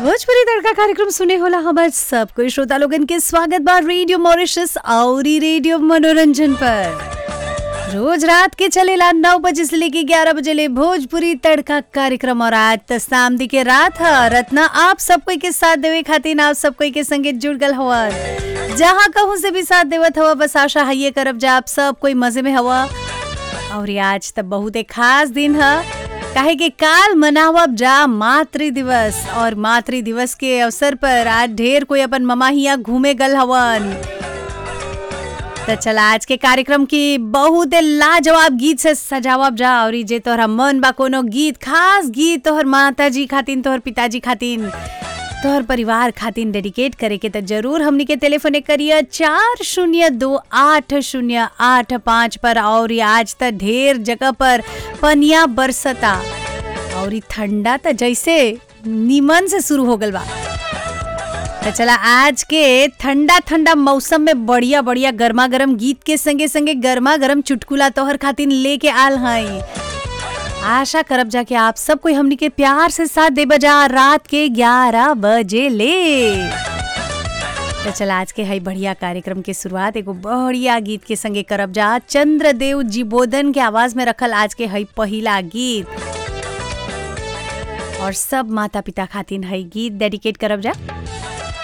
भोजपुरी तड़का कार्यक्रम सुने होला हमार सब कोई श्रोता लोगन के स्वागत बा रेडियो मॉरिशस औरी रेडियो मनोरंजन पर रोज रात के चलेला नौ बजे से लेके ग्यारह बजे ले भोजपुरी तड़का कार्यक्रम और आज त शाम के रात ह रत्ना आप सब कोई के साथ देवे खातिर आप सब कोई के संगे जुड़ गल हवा जहाँ कहूँ से भी साथ देवत हवा बस आशा है ये करब जा आप सब कोई मजे में हवा और ये आज तब बहुत एक खास दिन है काहे कि काल मनावब जा मातृ दिवस और मातृ दिवस के अवसर पर आज ढेर कोई अपन ममा हिया घूमे गल हवन तो चला आज के कार्यक्रम की बहुत लाजवाब गीत से सजावब जा और जे तोहरा मन बा कोनो गीत खास गीत तोहर माता जी खातिन तोहर पिताजी खातिन तोहर परिवार खातिन डेडिकेट करे के तो जरूर हमनी के टेलीफोन करिए चार शून्य दो आठ शून्य आठ पाँच पर और ये आज तक ढेर जगह पर पनिया बरसता और ये ठंडा तो जैसे नीमन से शुरू हो गल बा तो चला आज के ठंडा ठंडा मौसम में बढ़िया बढ़िया गर्मा गर्म गीत के संगे संगे गर्मा गर्म चुटकुला तोहर खातिन लेके आल हई आशा करब जा कि आप सब कोई हमनी के प्यार से साथ दे बजा रात के 11 बजे ले तो चला आज के हई बढ़िया कार्यक्रम के शुरुआत एगो बढ़िया गीत के संगे करब जा चंद्रदेव जीबोधन के आवाज में रखल आज के हई पहिला गीत और सब माता पिता खातिन हई गीत डेडिकेट करब जा